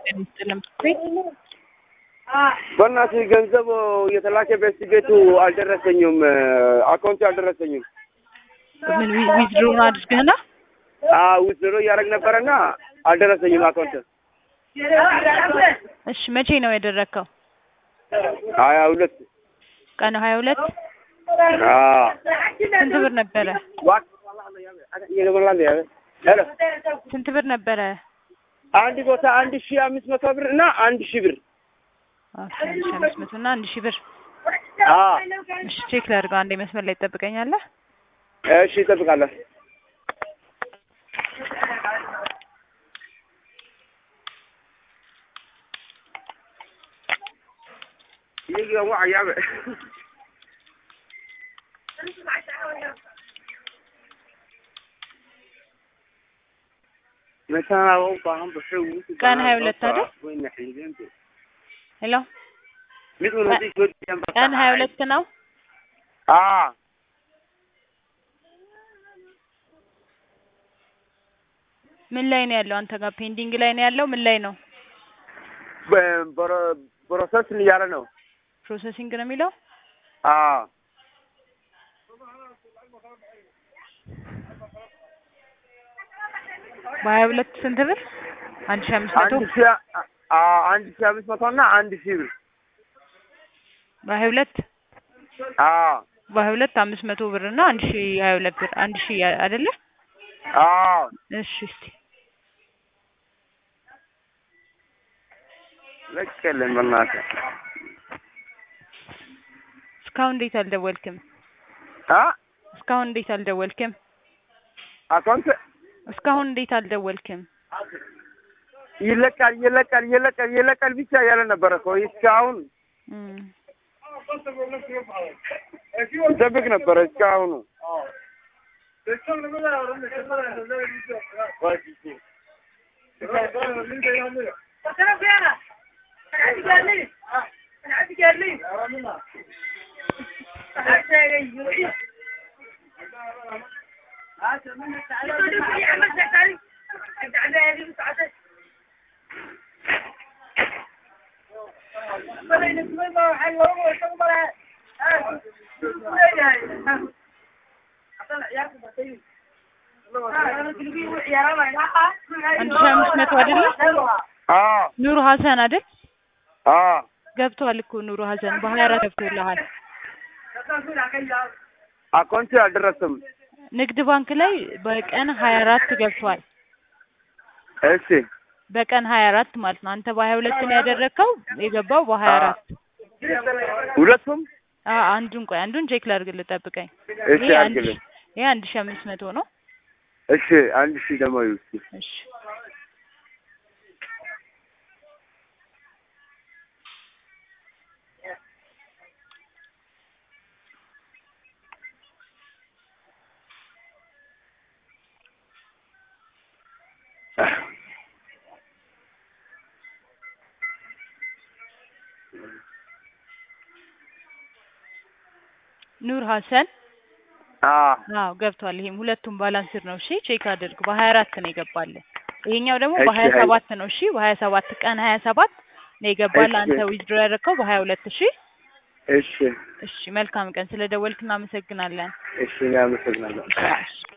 በእናትህ ገንዘብ የተላከ ቤት ቤቱ አልደረሰኝም፣ አካውንቱ አልደረሰኝም። ምን ዊዝድሮውን አድርገህና ውዝሮ እያደረግ ነበረና አልደረሰኝም አካውንት። እሺ መቼ ነው ያደረግከው? ሀያ ሁለት ቀኑ ሀያ ሁለት ስንት ብር ነበረ? ስንት ብር ነበረ? አንድ ቦታ አንድ ሺህ አምስት መቶ ብር እና አንድ ሺህ ብር ኦኬ፣ አንድ ሺህ አምስት መቶ እና አንድ ሺህ ብር። አዎ። እሺ ቼክ ላድርገው። አንዴ መስመር ላይ ትጠብቀኛለህ? እሺ እጠብቃለሁ። ቀን ሀያ ሁለት አይደል? ሄሎ ቀን ሀያ ሁለት ነው። አዎ ምን ላይ ነው ያለው? አንተ ጋር ፔንዲንግ ላይ ነው ያለው? ምን ላይ ነው? ፕሮሰስ እያለ ነው። ፕሮሰሲንግ ነው የሚለው። አዎ በሀያ ሁለት ስንት ብር? አንድ ሺህ አምስት መቶ አንድ ሺህ አዎ አንድ ሺህ አምስት መቶ እና አንድ ሺህ ብር በሀያ ሁለት አዎ በሀያ ሁለት አምስት መቶ ብር እና አንድ ሺህ ሀያ ሁለት ብር አንድ ሺህ አይደለ? አዎ እሺ እስቲ ለቀልን በእናትህ እስካሁን እንዴት አልደወልክም? አ እስካሁን እንዴት አልደወልክም? አካውንት እስካሁን እንዴት አልደወልክም? ይለቃል ይለቃል ይለቃል ይለቃል ብቻ ያለ ነበረ እኮ እስካሁን እም ይጠብቅ ነበረ እስካሁኑ አንድ ሺህ አምስት መቶ አይደለ? አዎ ኑሩ ሀሰን አይደል? አዎ ገብቷል እኮ ኑሩ ሀሰን በሀያ አራት ገብቶልሃል። አካውንት አልደረሰም። ንግድ ባንክ ላይ በቀን ሀያ አራት ገብቷል። እሺ በቀን ሀያ አራት ማለት ነው። አንተ በሀያ ሁለት ነው ያደረግከው የገባው በሀያ አራት ሁለቱም አ አንዱን ቆይ አንዱን ቼክ ላድርግልህ ጠብቀኝ። እሺ ይሄ አንድ አድርግልኝ። ሺህ- ይሄ አንድ ሺህ አምስት መቶ ነው። እሺ አንድ ሺህ ደግሞ ይውስጥ እሺ ኑር ሀሰን አዎ አዎ ገብቷል። ይሄም ሁለቱም ባላንስድ ነው። እሺ ቼክ አድርግ። በሀያ አራት ነው የገባልህ። ይሄኛው ደግሞ እሺ፣ በሀያ ሀይ- ሰባት ነው። እሺ በሀያ ሰባት ቀን ሀያ ሰባት ነው የገባልህ። እሺ። አንተ ዊዝድሮ ያደረግከው በሀያ ሁለት እሺ እሺ እሺ መልካም ቀን። ስለ ደወልክ እናመሰግናለን። እሺ እኔ አመሰግናለሁ። እሺ